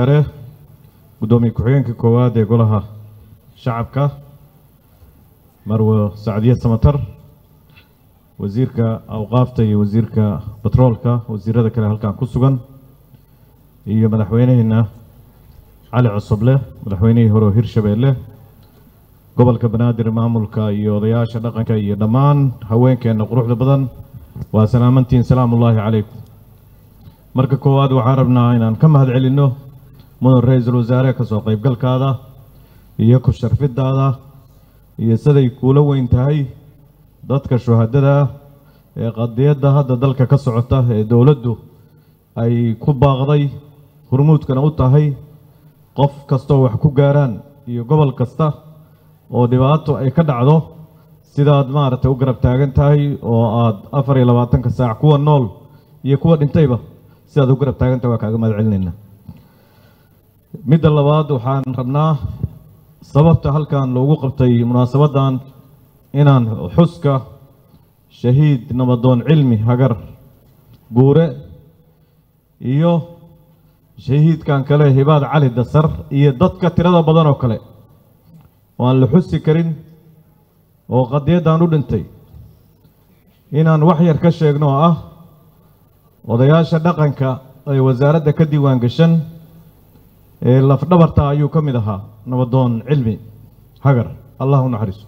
sare guddoomiye ku-xigeenka koowaad ee golaha shacabka marwo sacdiye samatar wasiirka awqaafta iyo wasiirka batroolka wasiirada kale halkan ku sugan iyo madaxweyneheena cali cusuble madaxweynihii hore oo hirshabeelle gobolka banaadir maamulka iyo odayaasha dhaqanka iyo dhammaan haweenkeenna quruxda badan waa salaamantiin salaamullaahi calaykum marka koowaad waxaan rabnaa inaan ka mahad celinno mudan ra-iisul wasaare kasoo qaybgalkaada iyo ku sharfidaada iyo siday kuula weyn tahay dadka shuhadada ee qadiyadda hadda dalka ka socota ee dowladdu ay ku baaqday hurmuudkana u tahay qof kastoo wax ku gaaraan iyo gobol kasta oo dhibaato ay ka dhacdo sidaad maaragtay u garab taagan tahay oo aad afar iyo labaatanka saac kuwa nool iyo kuwa dhintayba sidaad u garab taagan tahay waa kaaga mahad celinayna midda labaad waxaan rabnaa sababta halkan loogu qabtay munaasabaddan inaan xuska shahiid nabadoon cilmi hagar guure iyo shahiidkan kale hibaad cali dasar iyo dadka tirada badan oo kale oo aan la xusi karin oo qadiyaddan u dhintay inaan wax yar ka sheegno oo ah odayaasha dhaqanka ee wasaaradda ka diiwaan gashan ee lafdhabarta ayuu ka mid ahaa nabadoon cilmi hagar allah u naxariiso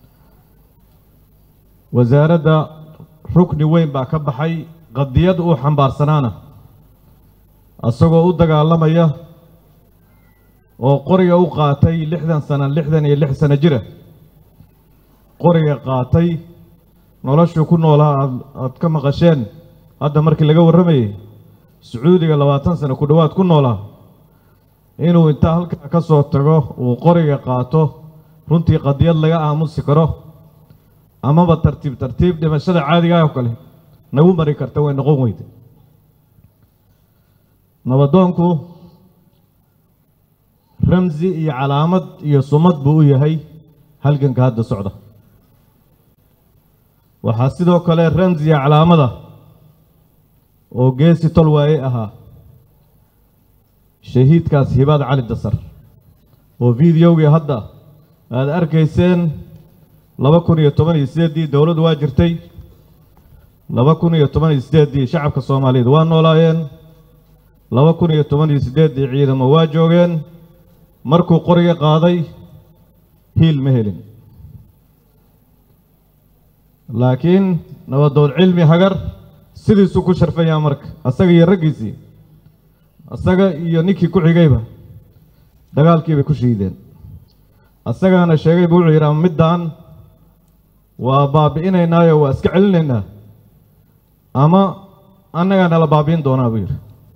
wasaaradda rukni weyn baa ka baxay qadiyad uu xambaarsanaana isagoo u dagaalamaya oo qoriga u qaatay lixdan sano lixdan iyo lix sano jira qoriga qaatay noloshuu ku noolaa aad aad ka maqasheen hadda markii laga warramayay sacuudiga labaatan sano ku dhowaad ku noolaa inuu intaa halkaa ka soo tago uu qoriga qaato runtii qadiyad laga aamusi karo amaba tartiib tartiib dhimashada caadiga oo kale nagu mari karta way noqon weyda nabadoonku ramsi iyo calaamad iyo sumad buu u yahay halganka hadda socda waxaa sidoo kale ramsi iyo calaamada oo geesi tol waaye ahaa shahiidkaas hibaad cali dasar oo videogii hadda aad arkayseen laba kun iyo toban iyo sideeddii dowladdu waa jirtay laba kun iyo toban iyo sideeddii shacabka soomaaliyeed waa noolaayeen laba kun iyo toban iyo siddeeddii ciidamo waa joogeen markuu qoriga qaaday hiil ma helin laakiin nabadoon cilmi hagar sidiisuu ku sharfayaa marka asaga iyo raggiisii asaga iyo ninkii ku xigayba dagaalkii bay ku shiideen asagaana sheegayba wuxuu yidhi ama middaan waa baabi'inaynaayo waa iska celinaynaa ama annagaa nala baabi'in doonaa buu yidhi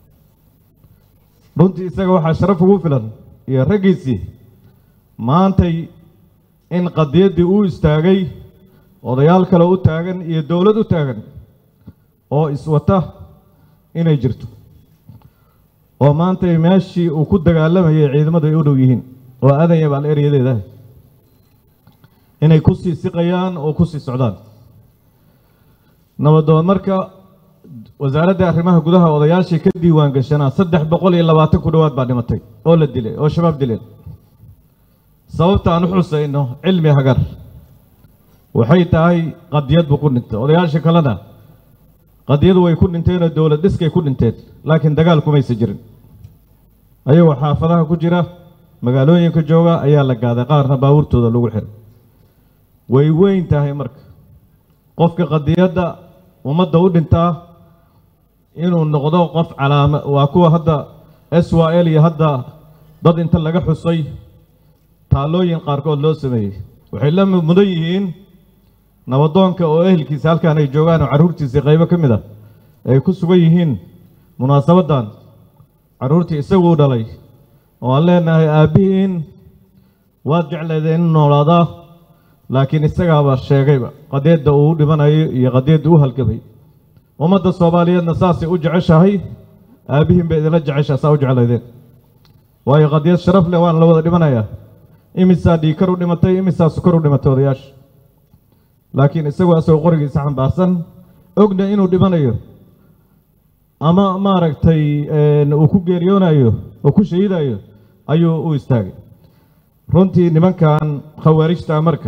runtii isaga waxaa sharaf ugu filan iyo raggiisii maantay in qadiyaddii uu istaagay odayaal kale u taagan iyo dowlad u taagan oo iswata inay jirto oo maantay meeshii uu ku dagaalamayay ciidamadu ay u dhow yihiin oo aadanya baal eryadeeda inay ku sii siqayaan oo ku sii socdaan nabadoon marka wasaaradda arrimaha gudaha odayaashii ka diiwaan gashanaa saddex boqol iyo labaatan ku dhowaad baa dhimatay oo la dilay oo shabaab dileen sababta aan u xusayno cilmi hagar waxay tahay qadiyad buu ku dhintay odayaasha kalena qadiyadu way ku dhinteenoo dowlad dhiskay ku dhinteen laakiin dagaal kumaysa jirin ayagoo xaafadaha ku jira magaalooyinka jooga ayaa la gaaday qaarna baabuurtooda lagu xiray way weyn tahay marka qofka qadiyadda ummadda u dhintaa inuu noqdo qof calaama waa kuwa hadda s y l iyo hadda dad inta laga xusay taallooyin qaarkood loo sameeyey waxay la mudan yihiin nabadoonka oo ehelkiisa halkaan ay joogaan oo carruurtiisii qaybo ka mid ah ay ku sugan yihiin munaasabaddan carruurtii isaguu dhalay oo aan leenahay aabbihiin waad jecleedeen in noolaadaa laakiin isagaaba sheegayba qadiyadda uu u dhimanayo iyo qadiyadda u halgamay ummadda soomaaliyeedna saasay u jeceshahay aabbihiin bay idinla jeceshaa saa u jeclaydeen waayo qadiyad sharaf leh waana la wada dhimanayaa imisaa dhiikar u dhimatay imisaa sukar u dhimatay odayaasha laakiin isagoo asagoo qorigiisa xambaarsan ogna inuu dhimanayo ama maaragtay uu ku geeriyoonayo oo ku shahiidayo ayuu u istaagay runtii nimankan khawaarijta marka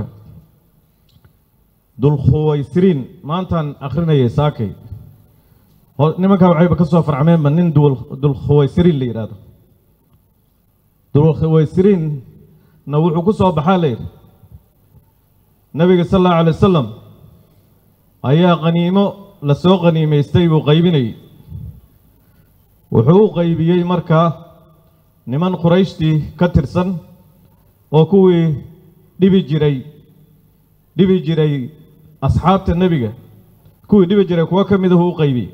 dulkhuwaysiriin maantaan akhrinayay saakay nimankan waxayba ka soo farcmeenba nin dulkhuwaysiriin la yidhaahdo dulkhuwaysiriinna wuxuu ku soo baxaa la yidhi nabiga sal allahu alay wasalam ayaa qaniimo la soo qaniimaystay buu qaybinayay wuxuu u qaybiyey markaa niman qurayshtii ka tirsan oo kuwii dhibi jiray dhibi jiray asxaabta nebiga kuwii dhibi jiray kuwo ka midahu u qaybiyey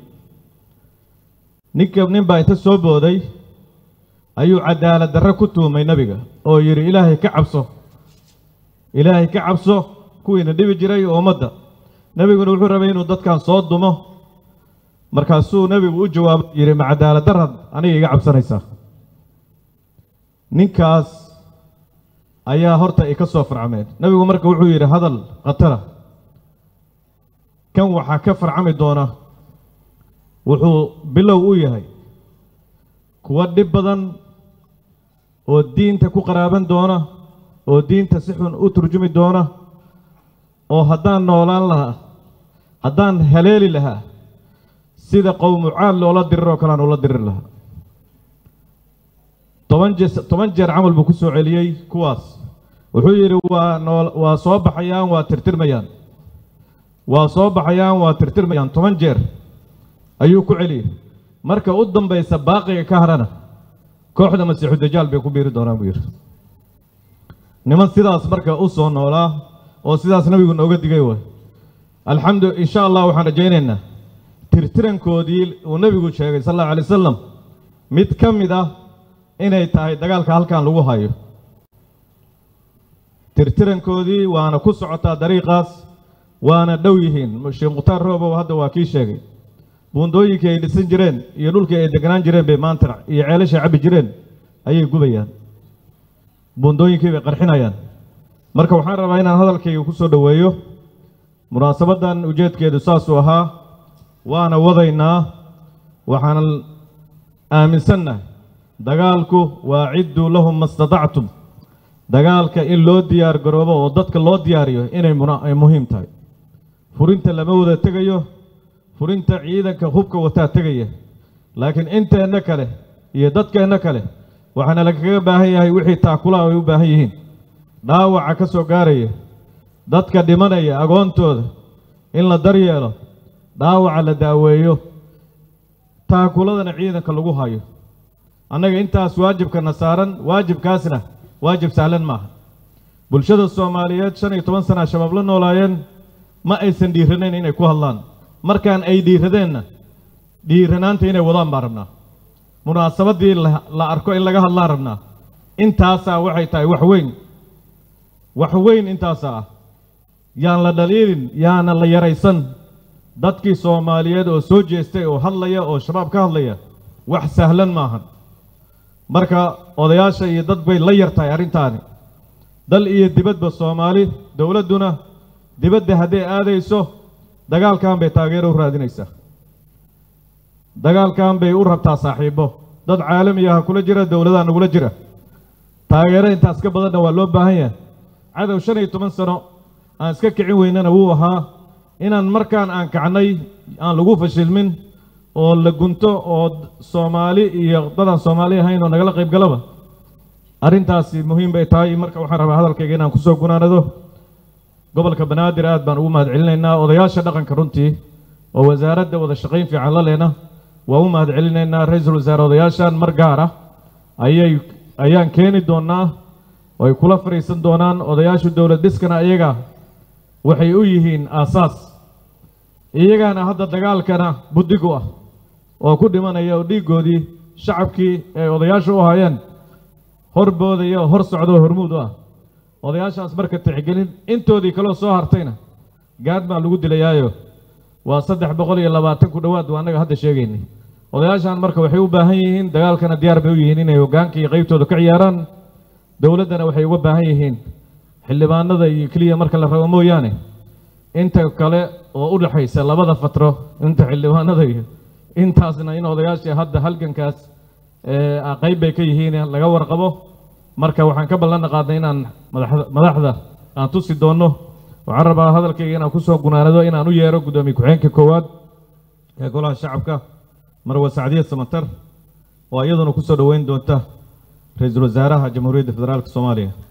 ninka nin baa inta soo booday ayuu cadaalad darre ku tuumay nebiga oo yidhi ilaahay ka cabso ilaahay ka cabso kuwiina dhibi jiray oo ummadda nebiguna wuxuu rabay inuu dadkan soo dumo markaasuu nebigu u jawaabo yidhi ma cadaalad darrad aniga iga cabsanaysaa ninkaas ayaa horta ay ka soo farcameen nebigu marka wuxuu yidhi hadal khatara kan waxaa ka farcami doona wuxuu bilow u yahay kuwa dhib badan oo diinta ku qaraaban doona oo diinta si xun u turjumi doona oo haddaan noolaan lahaa haddaan haleeli lahaa sida qowmu caad loola diriroo kale aan ula diriri lahaa toban je toban jeer camal buu ku soo celiyey kuwaas wuxuu yidhi waa noo waa soo baxayaan waa tirtirmayaan waa soo baxayaan waa tirtirmayaan toban jeer ayuu ku celiyey marka u dambaysa baaqiga ka hadhana kooxda masiixu dajaal bay ku biiri doonaan buu yidhi niman sidaas marka u soo noolaa oo sidaas nabigu nooga digay waay alxamdu insha allah waxaan rajaynaynaa tirtirankoodii uu nebigu sheegay sal allahu alay wasalam mid ka mid ah inay tahay dagaalka halkan lagu hayo tirtirankoodii waana ku socotaa dariiqaas waana dhow yihiin sheekh mukhtaar roobow hadda waa kii sheegay buundooyinkii ay dhisan jireen iyo dhulkii ay deganaan jireen bay maanta iyo ceelashay cabbi jireen ayay gubayaan buundooyinkii bay qarxinayaan marka waxaan rabaa inaan hadalkayga ku soo dhoweeyo munaasabaddan ujeedkeedu saasuu ahaa waana wadaynaa waxaanan aaminsannahay dagaalku waa cidduu lahum ma statactum dagaalka in loo diyaar garoobo oo dadka loo diyaariyo inay ay muhiim tahay furinta lama wada tegayo furinta ciidanka hubka wataa tegaya laakiin inteenna kale iyo dadkeenna kale waxaana lagaga baahan yahay wixii taakulaha ay u baahan yihiin dhaawaca ka soo gaaraya dadka dhimanaya agoontooda in la daryeelo dhaawaca la daaweeyo taakuladana ciidanka lagu hayo annaga intaas waajibkana saaran waajibkaasna waajib sahlan maaha bulshada soomaaliyeed shan iyo toban sana shabaab la noolaayeen ma aysan dhiiranayn inay ku hadlaan markaan ay dhiiradeenna dhiiranaanta inay wadaan baan rabnaa munaasabaddii la arko in laga hadlaan rabnaa intaasaa waxay tahay wax weyn wax weyn intaasaa ah yaan la dhaliilin yaana la yaraysan dadkii soomaaliyeed oo soo jeestay oo hadlaya oo shabaab ka hadlaya wax sahlan maahan marka odayaasha iyo dad bay la yar tahay arrintaani dal iyo dibadba soomaali dowladduna dibadda hadday aadayso dagaalkan bay taageero u raadinaysaa dagaalkan bay u rabtaa saaxiibo dad caalamiyaha kula jira dowladaha nagula jira taageero intaas ka badanna waa loo baahan yahay cadow shan iyo toban sano aan iska kicin weynana wuu ahaa inaan markaan aan kacnay aan lagu fashilmin oo la gunto oo soomaali iyo dadaan soomaali ahayn oo nagala qayb galaba arrintaasi muhiim bay tahay marka waxaan rabaa hadalkayga inaan kusoo gunaanado gobolka banaadir aad baan ugu mahad celinaynaa odayaasha dhaqanka runtii oo wasaaradda wada shaqayn fiican la lehna waa u mahad celinaynaa ra-iisul wasaare odayaashan mar gaar ah ayay ayaan keeni doonaa oo ay kula fadhiisan doonaan odayaashu dowlad dhiskana iyaga waxay u yihiin aasaas iyagaana hadda dagaalkana buddigu ah oo ku dhimanaya oo dhiiggoodii shacabkii ay odayaasha u hayeen hor boodaya oo hor socda oo hormuud u ah odayaashaas marka tixgelin intoodii kaloo soo hartayna gaad baa lagu dilayaayo waa saddex boqol iyo labaatan ku dhowaad waa annaga hadda sheegaynay odayaashan marka waxay u baahan yihiin dagaalkana diyaar bay u yihiin inay hoggaanka iyo qaybtooda ka ciyaaraan dowladdana waxay uga baahan yihiin xildhibaanada iyo keliya marka la rabo mooyaane inta kale oo u dhexaysa labada fatro inta xildhibaanada iyo intaasna in odayaashii hadda halgankaas qayb bay ka yihiin laga warqabo marka waxaan ka ballan qaadnay inaan madaxda aan tusi doonno waxaan rabaa hadalkayga inaan kusoo gunaanado inaan u yeero guddoomiye ku-xigeenka koowaad ee golaha shacabka marwe sacdiya samatar oo iyaduna kusoo dhoweyn doonta ra-iisul wasaaraha jamhuuriyadda federaalka soomaaliya